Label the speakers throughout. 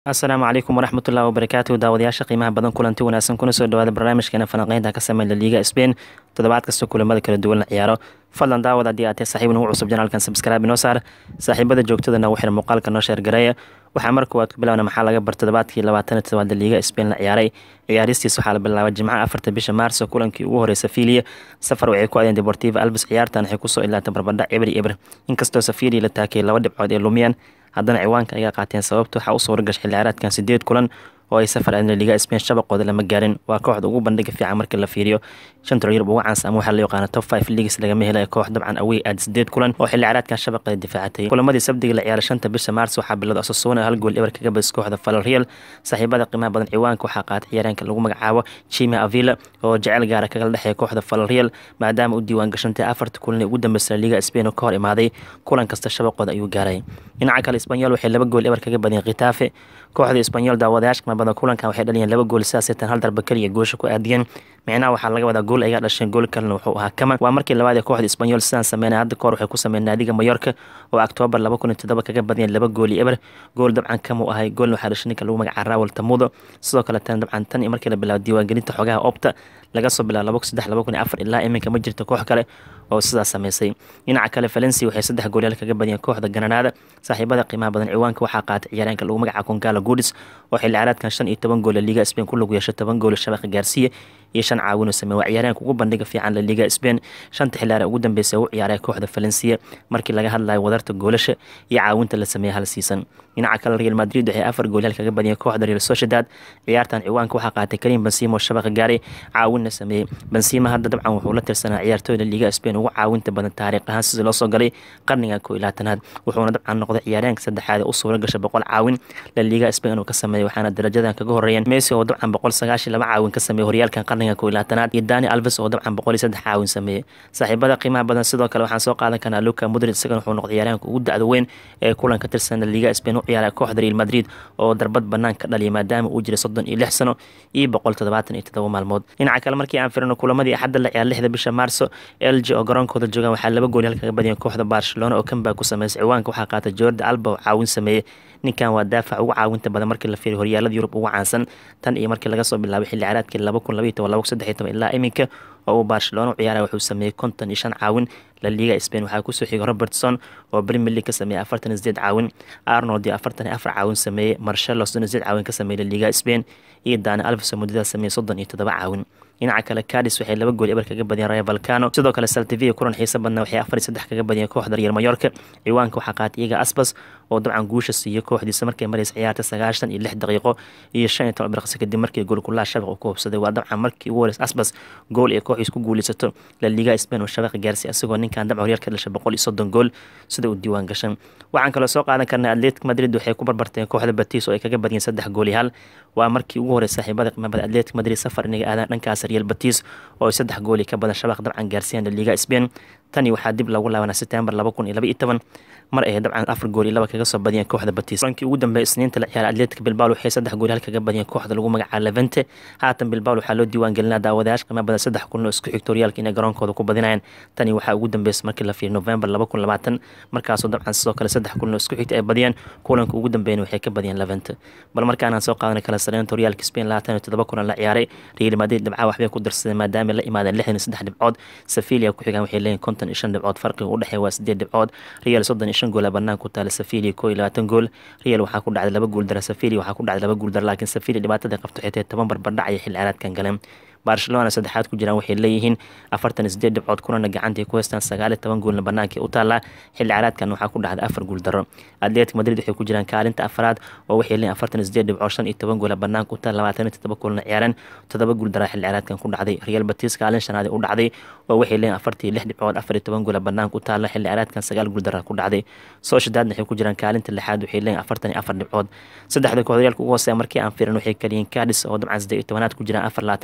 Speaker 1: asalaamu calaykum waraxmatullahi wabarakaatu daawadayaasha qiimaha badan kulanti wanaagsan kuna soo dhawaada barnaamijkeena falanqeynta ka sameyn laliiga sbain toddobaad kasta kulamada kala duwan la ciyaaro fadlan daawad haddii aad tahay saaxiib nagu cusub janaalkan sabskraibe inoo saar saaxiibada joogtada nagu xir muuqaalka noo sheergareeya waxaa mar koowaad ku bilowna maxaa laga bar toddobaadkii labaatan todobaad laliiga sbain la ciyaaray ciyaaristiis waxaa la bilaabay jimcaha afarta bisha maarso kulankii ugu horey safilia safar waxay ku adeen deportiva albis ciyaartan waxay kusoo ilaatay barbadhac ebri ebr inkastoo safilia la taakiyay laba dhibcood ee lumiyaan haddana ciwaanka ayaa qaateen sababta waxaa u suura gashay xilli ciyaareedkan sideed kulan oo ay safar aadeen liga spain shabaqooda lama gaarin waa kooxda ugu bandhiga fiican markii la fiiriyo shanta yurub ugu caansan ama waxaa loo yaqaana top five leagues lagama helay koox dabcan awey aad sideed kulan oo xilli ciyaareedkan shabaqeeda difaacatay kulamadii sabdiga la ciyaaray shanta bisha maars waxaa bilowda asasuuna hal gool eber kaga badis kooxda falreal saaxiibada qiimaha badan ciwaanka waxaa qaatay ciyaareenka lagu magacaabo chima avila oo jecel gaara kagala dhexeeya kooxda falreal maadaama u diiwaan gashantay afarta kulan ee ugu dambeysay liga spain oo ka hor imaaday kulan kasta shabaqooda ayuu gaaray dhinaca kale isbanyol waxay laba gool eber kaga badiyeen khitaafe kooxda isbanyol daawadayaasha qiimaha badan kulankan waxay dhaliyeen laba gool sidaasay tan hal darba keliya goosha ku aadiyeen micnaha waxaa laga wadaa gool ayaa dhasheen gool kalena wuxuu ahaa kaman waa markii labaad ee kooxda isbanyol sidaan sameynay hadda kahor waxay ku sameeyeen naadiga mayorka oo oktoobar laba kun iyo toddoba kaga badiyeen laba gool iyo eber gool dabcan kama u ahay goolna waxaa dhashay ninka lagu magaca raawal tamudo sidoo kale tan dabcan tan iyo markii la bilaabo diiwaangelinta xogaha opta laga soo bilaabo laba kun saddex laba kun iyo afar ilaa iminka ma jirto koox kale oo sidaas sameysay dhinaca kale valencia waxay saddex goolyaal kaga badiyeen kooxda gananaada saaxiibada qiimaha badan ciwaanka waxaa qaatay ciyaareenka lagu magaca konkala goodis oo xilli ciyaareedkan shan iyo toban gool liga spain ku lagu yeeshay toban gool shabaqa gaarsiiya iyo shan caawinuu sameey waa ciyaareenka ugu bandhiga fiican la liga spain shanta xilliyaare ugu dambeysay u ciyaaray kooxda valencia markii laga hadlayo wadarta goolasha iyo caawinta la sameeyey hal siisan dhinaca kale real madrid waxay afar goolyaal kaga badiyeen kooxda real sociedad ciyaartan ciwaanka waxaa qaatay karim bensimo shabaqa gaaray caawinna sameeyey bensima hadda dabcan wuxuu la tirsanaa ciyaartooyda liga spain ugu caawinta badan taariikh ahaan sidii loo soo galay qarniga koo iyo labaatanaad wuxuuna dabcan noqday ciyaareenka saddexaad ee u suura gashay boqol caawin la liga spain inuu ka sameeyey waxaana darajadan kaga horeeyeen messi oo dabcan boqol sagaashiyo laba caawin ka sameeyey horyaalkan qarniga koo iyo labaatanaad iyo dani alves oo dabcan boqol iyo saddex caawin sameeyey saaxiibada qiimaha badan sidoo kale waxaan soo qaadan karnaa luka mudrid isagana wuxuu noqday ciyaareenka ugu dacda weyn ee kulan ka tirsan la liga spain u ciyaaray kooxda real madrid oo darbad banaan ka dhaliyay maadaama uu jiray soddon iyo lix sano iyo boqol toddobaatan iyo toddoba maalmood dhinaca kale markii aan firino kulamadii axadda la ciyaar lixda bisha maarso lg oo garoonkooda joogaan waxaa laba gool kaga badiyeen kooxda barcelona oo kanbaa ku sameysay ciwaanka waxaa qaatay jordi alba oo caawin sameeyey ninkan waa daafac ugu caawinta badan markii la fiiriyo horyaalada yurub ugu caansan tan iyo markii laga soo bilaabay xilli ciyaareedkii laba kun labaiyo toban laba kun saddex iyo toban ilaa iminka oo uu barcelona u ciyaaraya wuxuu sameeyey konton iyo shan caawin la liga spain waxaa kusoo xigay robertson oo premier league ka sameeyey afartan iyo sideed caawin arnold iyo afartan iyo afar caawin sameeyey marshelo soddon iyo sideed caawin ka sameeyey la liga spain iyo dani alves oo muddada sameeyey soddon iyo toddoba caawin dhinaca kale cadis waxay laba gool eber kaga badiyeen raya valcano sidoo kale saltivia kulan xiisa badna waxay afar iyo saddex kaga badiyeen kooxda real mayorka ciwaanka waxaa qaatay iyaga asbas oo dabcan guusha siiyey kooxdiisa markay maraysa ciyaarta sagaashan iyo lix daqiiqo iyo shan iyo toban birqsi kadib markii goolkulaha shabaq uu ku hubsaday waa dabcan markii ugu horeysa asbas gool ee kooxdiis ku guuleysato la liga spain oo shabaqa gaarsiy asagoo ninkan dabcan horyaalka dhashay boqol iyo soddon gool sida uu diiwaan gashan waxaan kaloo soo qaadan karnay atletic madrid waxay ku barbarteen kooxda batis oo ay kaga badiyeen saddex gool iyo hal waa markii ugu horeysa saaxiibada qiimabada atletic madrid safar inay aadaan dhankaas real batis oo ay saddex gooli ka badan shabaq dabcan gaarsiiyaan la liga spain tani waxaa dib lagu laabanaa september laba kun iyo laba iyo toban mar ay dabcan afar gool iyo laba kaga soo badiyeen kooxda batis kulankii ugu dambeeyay isniinta la ciyaaray atletic bilbao waxay saddex gool hal kaga badiyeen kooxda lagu magacaabo levente haatan bilbao waxaa loo diiwaan gelinaa daawadayaasha qiimo badan saddex kulan oo isku xigto horyaalka inay garoonkooda ku badinayaan tani waxaa ugu dambeysay markii la fiiriyo november laba kun labaatan markaasoo dabcan sidoo kale saddex kulan oo isku xigta ay badiyeen kulanka ugu dambeeyana waxay ka badiyeen levente bal markaanaan soo qaadanay kala sareynta horyaalka spain labaatan iyo toddoba kulan la ciyaaray real madrid dhibcaha waxbay ku darsadeen maadaama la imaadeen lixdan iyo saddex dhibcood sevilia ku xigaan waxay leeyihin konton iyo shan dhibcood farqiga u dhexeeya waa sideed dhibcood real soddon iyo shan goola bannaan ku taala sevilia koo iyo labaatan gool real waxaa ku dhacday laba guul dara sevilia waxaa ku dhacday laba guul dara laakiin sevilia dhibaatada qabto xitay toban barbardhac ayay xilli ciyaareedkan galeen barcelona saddexaad ku jiraan waxay leeyihiin afartan iyo sideed dhibcood kunana gacantay ku haystaan sagaal iyo toban goolna bannaankii u taallaa xilli ciyaareedkan waxaa ku dhacday afar guul daro atletic madrid waxay ku jiraan kaalinta afaraad oo waxay leeyihin afartan iyo sideed dhibcood shan iyo toban goola bannaanka u taal labaatan iyo toddoba goolna ciyaareen toddoba guul daraa xilli ciyaareedkan ku dhacday real batis kaalin shanaad u dhacday oo waxay leeyihin afartii iyo lix dhibcood afar iyo toban goola bannaanka u taalla xilli ciyaareedkan sagaal guul daraa ku dhacday sociedadna waxay ku jiraan kaalinta lixaad waxay leeyihin afartan iyo afar dhibcood saddexda kooxda horyaalka ugu hooseeya markii aan fiirin waxay kaliyiin cadis oo dabcan siddeed iyo tobanaad ku jiraan afar labaatan dhibcood leh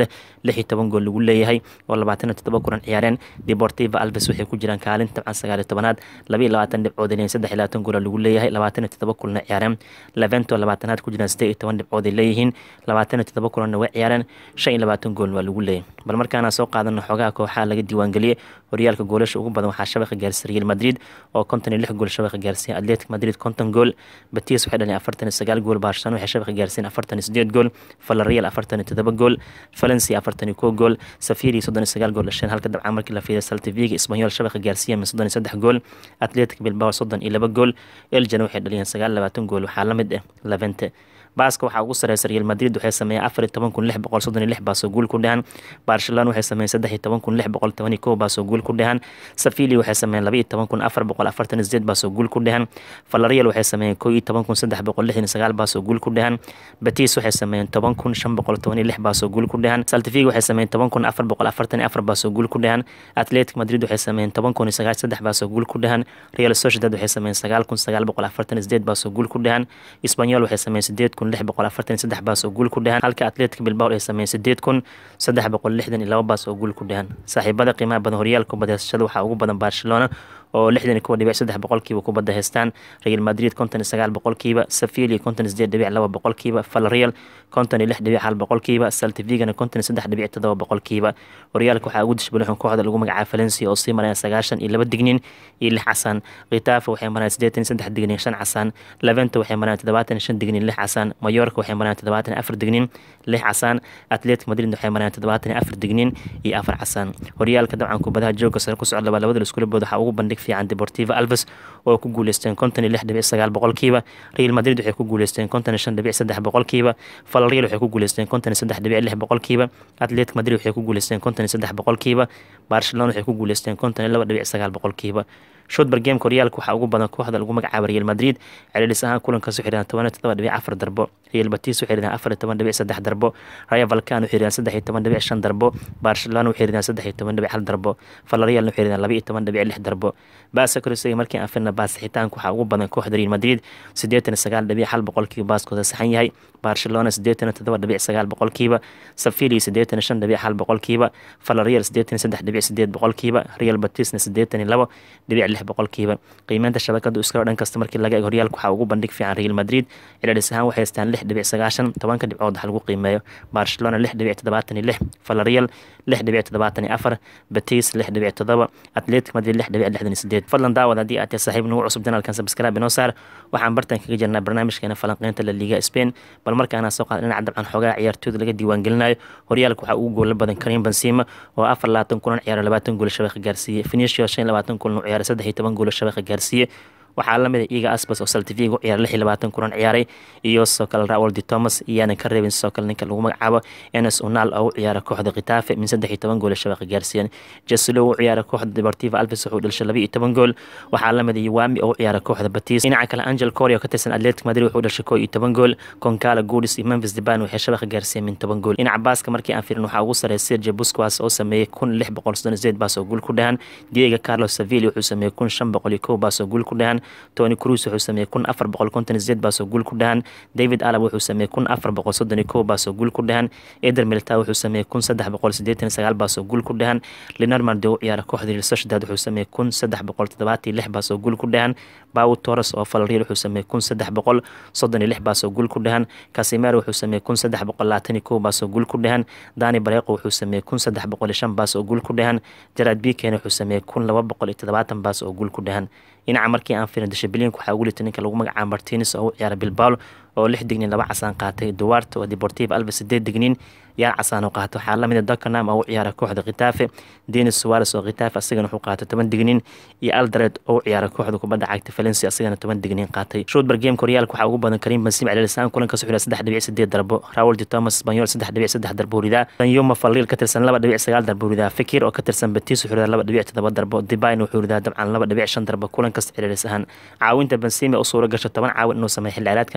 Speaker 1: leh lix iyo toban gool lagu leeyahay oo labaatan iyo toddoba kulan ciyaareen deportiva alves waxay ku jiraan kaalin tabcan sagaal iyo tobanaad laba iyo labaatan dhibcood leeyihin saddex iyo labaatan goola lagu leeyahay labaatan iyo toddoba kulana ciyaareen levento labaatanaad ku jiraan siddeed iyo toban dhibcood ay leeyihiin labaatan iyo toddoba kulanna way ciyaareen shan iyo labaatan goolna waa lagu leeyahay bal markaana soo qaadano xoogaha kooxaha laga diiwaangeliyey horyaalka goolasha ugu badan waxaa shabaqa gaarsiiyey real madrid oo konton iyo lix gool shabaqa gaarsiiyey atletic madrid konton gool betis waxay dhaliyeen afartan iyo sagaal gool barcelona waxay shabaqa gaarsiiyeen afartan iyo sideed gool villarreal afartan iyo toddoba gool valencia afartan iyo kow gool safiri soddon iyo sagaal gool dhasheen halka dabcan markii la fiiriya saltiviga isbanyol shabaqa gaarsiiyeen min soddon iyo saddex gool atletic bilbao soddon iyo laba gool eljan waxay dhaliyeen sagaal labaatan gool waxaa la mid ah levente baaska waxaa ugu sareysa real madrid waxay sameeyeen afar iyo toban kun lix boqol soddon iyo lix baasoo guul ku dhahan barcelona waxay sameeyeen saddex iyo toban kun lix boqol toban iyo kow baasoo guul ku dhahan safili waxay sameeyeen laba iyo toban kun afar boqol afartan iyo sideed baasoo guul ku dhahan valarial waxay sameeyeen kow iyo toban kun saddex boqol lixdan iyo sagaal baasoo guul ku dhahan betis waxay sameeyeen toban kun shan boqol toban iyo lix baasoo guul ku dhahan saltifiga waxay sameeyeen toban kun afar boqol afartan iyo afar baasoo guul ku dhahan atletic madrid waxay sameeyeen toban kun iyo sagaal saddex baasoo guul ku dhahan real sociedad waxay sameeyeen sagaal kun sagaal boqol afartan iyo sideed baasoo guul ku dhahan isbanyol waxay sameeyeen sideed kun lix boqol afartan saddex baas oo guul ku dhahan halka atletic bilbao ay sameeyeen sideed kun saddex boqol lixdan iyo laba baas oo guul ku dhahan saaxiibada qiimaha badan horyaalka kubadda waxaa ugu badan barcelona oo lixdan iyo kow dhibic saddex boqolkiiba kubadda haystaan real madrid konton iyo sagaal boqolkiiba sevilla konton iyo sideed dhibic laba boqolkiiba valreal konton iyo lix dhibic hal boqolkiiba saltivigana konton iyo saddex dhibic toddoba boqolkiiba horyaalka waxaa ugu dishbalixun kooxda lagu magacaaba valencia oo sii maraya sagaashan iyo laba dignin iyo lix casaan khitafa waxay marayaan siddeetan iyo saddex dignin shan casaan leventa waxay marayaan toddobaatan iyo shan dignin lix casaan mayorka waxay marayaan toddobaatan iyo afar dignin lix casaan atletic madrid waxay marayaan toddobaatan iyo afar dignin iyo afar casaan horyaalka dabcan kubadaha jooga sare ku socda labada iskuulabood waxaa ugu bandhig fiican deportiva alves oo ku guuleysteen konton iyo lix dhibic sagaal boqolkiiba real madrid waxay ku guuleysteen konton iyo shan dhibic saddex boqolkiiba valreal waxay ku guuleysteen konton iyo saddex dhibic lix boqolkiiba atletic madrid waxay ku guuleysteen konton iyo saddex boqolkiiba barcelona waxay ku guuleysteen konton iyo laba dhibic sagaal boqolkiiba shotbar gameka horyaalka waxaa ugu badan kooxda lagu magacaaba real madrid celcelis ahaan kulankaas waxay ridaan toban iyo todoba dhibic afar darbo real batis waxay ridaan afar iyo toban dhibic saddex darbo raya valkan waxay ridaan saddex iyo toban dhibic shan darbo barcelona waxay ridaan saddex iyo toban dhibic hal darbo valrealna waxay ridaan laba iyo toban dhibic lix darbo baasa korisiga markii aan firna baasixitaanka waxaa ugu badan kooxda real madrid siddeetan iyo sagaal dhibic hal boqolkiiba baaskooda saxan yahay barcelona siddeetan iyo toddoba dhibic sagaal boqolkiiba safili siddeetan iyo shan dhibic hal boqolkiiba valreal siddeetan iyo saddex dhibic sideed boqolkiiba real batisna siddeetan iyo labo dhibic lix boqolkiiba qiimeynta shabakadu iskalo dhan kasta markii laga eego horyaalka waxaa ugu bandhig fiican real madrid celcelis ahaan waxay haystaan lix dhibic sagaashan tobanka dhibcood wax lagu qiimeeyo barcelona lix dhibic toddobaatan iyo lix valreal lix dhibic toddobaatan iyo afar betis lix dhibic toddoba atletic madrid lix dhibic lixdan iyo sideed fadlan daawad haddii aad tahay saaxiib nagu cusub janaalkan sabskraaib inoo saar waxaan bartan kaga jirnaa barnaamijkeena falanqeynta la liga spain bal markaana soo qaada dhinaca dabcan xoogaha ciyaartooyda laga diiwaangelinayo horyaalka waxaa ugu goola badan karim benzema oo afar labaatan kulan ciyaara labaatan gool shabaqa gaarsiiyey finicio shan labaatan kulan u ciyaaray saddex iyo toban gool shabaqa gaarsiiyey waxaa lamid a iga asbas oo saltifiga u ciyaaray lix iyo labaatan kulan ciyaaray iyo sidoo kale raul de thomas iyaanan ka reebin sidoo kale ninka lagu magacaabo enes unal oo u ciyaara kooxda khitafe min saddex iyo toban gool shabaqa gaarsiiyeen jeslo u ciyaara kooxda deportiva alves wuxuu dhalishay laba iyo toban gool waxaa lamid a yuwami oo u ciyaara kooxda batis dhinaca kale angel coria oo ka tirsan atletic madrid wuxuu dhashay koo iyo toban gool concala goodis iyo memphis deban waxay shabaqa gaarsiiyeen min toban gool dhinaca baaska markii aan firin waxaa ugu sareeya sergio busquas oo sameeyey kun lix boqol soddon sideed baas oo guul ku dhahan diego carlos sevilla wuxuu sameeyey kun shan boqol iyo kow baas oo guul ku dhahan tony cruz wuxuu sameeyey kun afar boqol konton sideed baas oo guul ku dhahan david alab wuxuu sameeyey kun afar boqol soddon iyo kow baas oo guul ku dhahan eder milita wuxuu sameeyey kun saddex boqol siddeetan iyo sagaal baas oo guul ku dhahan lenormand u ciyaara kooxda real sociedad wuxuu sameeyey kun saddex boqol toddobaatan iyo lix baas oo guul ku dhahan bawo torres oo falreal wuxuu sameeyey kun saddex boqol soddon iyo lix baas oo guul ku dhahan casimero wuxuu sameeyey kun saddex boqol labaatan iyo kow baas oo guul ku dhahan dani bareeqo wuxuu sameeyey kun saddex boqol iyo shan baas oo guul ku dhahan jarad biken wuxuu sameeyey kun laba boqol iyo toddobaatan baas oo guul ku dhahan dhinaca markii aan firin dashabelinka waxaa ugu litay ninka lagu magacaaba martines oo u ciyaara bilbao oo lix dignin laba casaan qaatay duwarte oo deportiva alves sideed dignin yaar casaan oo qaatay waxaa lamid a dakanam oo u ciyaara kooxda khitafe denis suares oo khitafe asagana wuxuu qaatay toban dignin iyo aldared oo u ciyaara kooxda kubadda cagta valencia asagana toban dignin qaatay shotbar gameka horyaalka waxaa ugu badan karim benzema celelisaan kulankaas wuxuu saddex dhibic sideed darbo raul de thomas spanyol saddex dhibic saddex darbo ridaa danyuma falil ka tirsan laba dhibic sagaal darbo ridaa fikir oo ka tirsan betis wuxuu ridaa laba dhibic toddoba darbo dibayn wuxuu ridaa dabcan laba dhibic shan darbo kulankas celelis ahaan caawinta benzema u suura gasho toban caawin inuu sameeyo xilli ciyaareedkan spain waa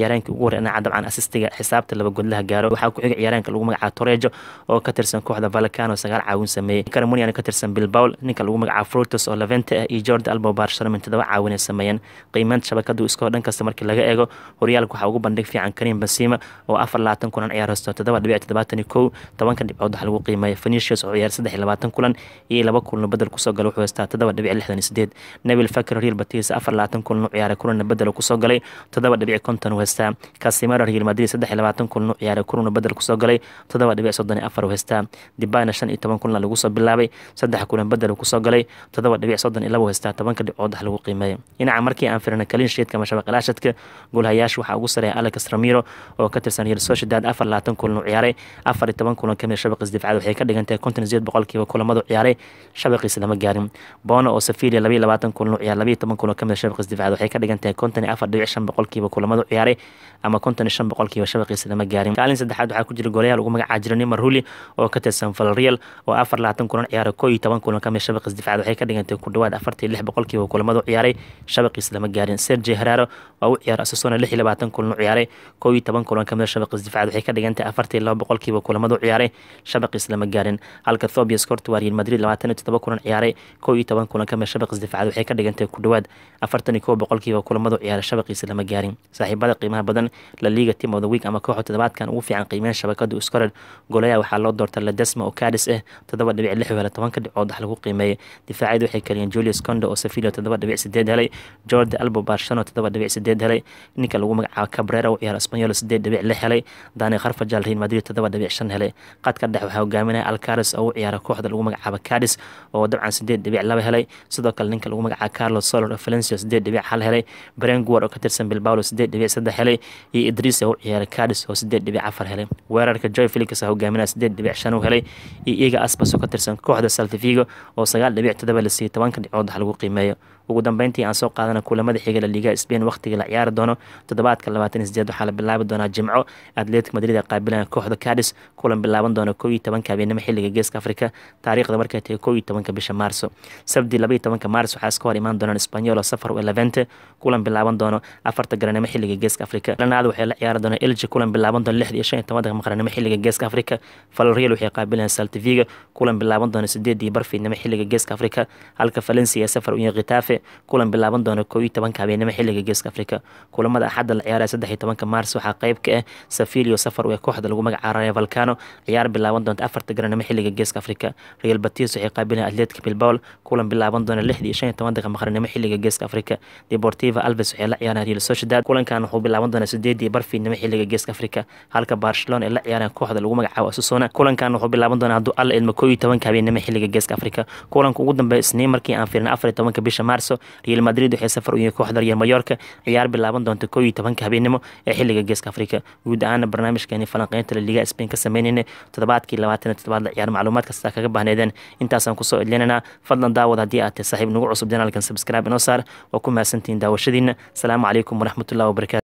Speaker 1: ciyaareenka ugu horey dhinaca dabcan asistiga xisaabta laba godlaha gaaro waxaa ku xiga ciyaareenka lagu magacaabo torejo oo ka tirsan kooxda valcano sagaal caawin sameeyey caramunian ka tirsan bilbaul ninka lagu magacaabo frutus oo levente ah iyo jordi albo barsharamin todoba caawin ay sameeyeen qiimeynta shabakadu iskoo dhan kasta markii laga eego horyaalka waxaa ugu bandhig fiican karim bensima oo afar labaatan kulan ciyaar haysto todoba dhibic toddobaatan iyo kow tobanka dhibcood waxaa lagu qiimeeya phenicius oo ciyaar saddex iyo labaatan kulan iyo laba kulan bedel kusoo gala wuxuu haystaa todoba dhibic lixdan iyo sideed nebil fakir real batis afar labaatan kulan u ciyaaray kulanna bedel kusoo galay todoba dhibic konton u haystaa casimero real madrid saddex iyo labaatan kulan u ciyaaray kulanna bedel kusoo galay todoba dhibic soddon iyo afar u haystaa dibana shan iyo toban kulan lagu soo bilaabay saddex kulan bedel kusoo galay todoba dhibic soddon iyo laba u haystaa tobanka dhibcood wax lagu qiimeeya dhinaca markii aan firina kalin sheedka ama shabaqalaashadka goolhayaasha waxaa ugu sareeya alex ramiro oo ka tirsan real sociedad afar labaatan kulan u ciyaaray afar iyo toban kulan kamid shabaqiis difacada waxay ka dhigan tahay konton sideed boqolkiiba kulamadu ciyaaray shabaqiisa lama gaarin bono oo safilia labayo labaatan kulan u ciyaar labayo toban kulan kamid shabaqiis difacada waxay ka dhigan tahay konton iyo afar dhibic shan boqolkiiba kulamadu ciyaaray ama konton iyo shan boqolkiiba shabaqiisa lama gaarin kaalin saddexaad waxaa ku jira goolayaal ugu magacaa jira nimar huli oo ka tirsan valreal oo afar labaatan kulan ciyaaray koo iyo toban kulan kamid shabaqiis difacada waxay ka dhigan tahay ku dhawaad afartii lix boqolkiiba kulamadu ciyaaray shabaqiisa lama gaarin sergi heraro waa u ciyaar asasona lix iyo labaatan kulan u ciyaaray koo iyo toban kulan kamid shabaqiis difacada waxay ka dhigan tahay afartii laba boqolkiiba kulamadu ciyaaray shabaqiis lama gaarin halka thobias corto waa real madrid labaatan iyo toddoba kulan ciyaaray koo iyo toban kulan kamid shabaqiis difacada waxay ka dhigan tahay ku dhawaad afartan iyo kow boqolkiiba kulamadu ciyaaray shabaqiisa lama gaarin saaxiibada qiimaha badan la liga team of the week ama kooxda toddobaadkan ugu fiican qiimeyn shabakadu iskorer golaya waxaa loo doortay ledesma oo cadis ah toddoba dhibic lix hela tobanka dhibcood wax lagu qiimeeyay difaacyadu waxay kaliyeen julius condo oo sevilla toddoba dhibic sideed helay jordi albo barshano toddoba dhibic sideed helay ninka lagu magacaabo cabrera u ciyaar espanyol sideed dhibic lix helay dani kharfajal real madrid toddoba dhibic shan helay qadka dhex waxaa hogaaminaya alcaris oo u ciyaara kooxda lagu magacaabo cadis oo dabcan sideed dhibic laba helay sidoo kale ninka lagu magacaabo carlos solor oo valencia sideed dhibic hal helay brenguar oo ka tirsan bilbao sideed dhibic saddex helay iyo idris oo u ciyaara cadis oo sideed dhibic afar helay weerarka joy felix oo hogaaminaya sideed dhibic shan u helay iyo iga aspas oo ka tirsan kooxda saltifigo oo sagaal dhibic toddoba la siiyey tobanka dhibcood wax lagu qiimeeyo ugu dambeyntii aan soo qaadana kulamada xiga la liga spain wakhtiga la ciyaari doono toddobaadka labaatan iyo sideed waxaa la bilaabi doonaa jimco atletic madrid ee qaabilaya kooxda cadis kulan bilaaban doona kow iyo tobanka habeenimo xilliga geeska afrika taariikhda markay tahay kow iyo tobanka bisha maarso sabdi laba iyo tobanka maars waxaa iska hor imaan doonaan spanyol oo safar u elevente kulan bilaaban doono afarta garanimo xilliga geeska afrika lanaada waxay la ciyaari doonaa elji kulan bilaaban doona lixda iyo shan iyo tobanka maqranimo xilliga geeska afrika valreal waxay qaabilayaan saltiviga kulan bilaaban doona sideedii barfiidnimo xilliga geeska afrika halka valencia ee safar u yahay khitafe kulan bilaaban doona koo iyo tobanka habeenimo xilliga geeska afrika kulamada axadda la ciyaaraya saddex iyo tobanka maars waxaa qayb ka ah safilio safar ee kooxda lagu magacaaraya valcano ciyaar bilaaban doonta afarta garanimo xilliga geeska afrika real batis waxay qaabilayan atletic bilbao kulan bilaaban doona lixda iyo shan iyo toban daqiiqa maqranimo xilliga geeska afrika deportiva alves waxay la ciyaaraan real sociedad kulankan wuxuu bilaaban doonaa sideedii barfiidnimo xilliga geeska afrika halka barcelona ay la ciyaaraan kooxda lagu magacaabo asusona kulankan wuxuu bilaaban doonaa hadduu alla idmo koo iyo tobanka habeenimo xilliga geeska afrika kulanka ugu dambeeya isniin markii aan firin afar iyo tobanka bisha maarso real madrid waxay safar u yihiin kooxda real mayorka ciyaar bilaaban doonta koo iyo tobanka habeenimo ee xilliga geeska afrika guud ahaana barnaamijkeeni falanqeynta la liga spain ka sameynayna toddobaadkii labaatan iyo toddobaad la ciyaar macluumaad kasta kaga bahneedeen intaasaan kusoo edlinanaa fadlan daawad haddii aad tahay saaxiib nagu cusub janaalkan subscribe inoo saar waa ku mahadsantihiin daawashadiina asalaamu calaykum waraxmatullahi wabarakatu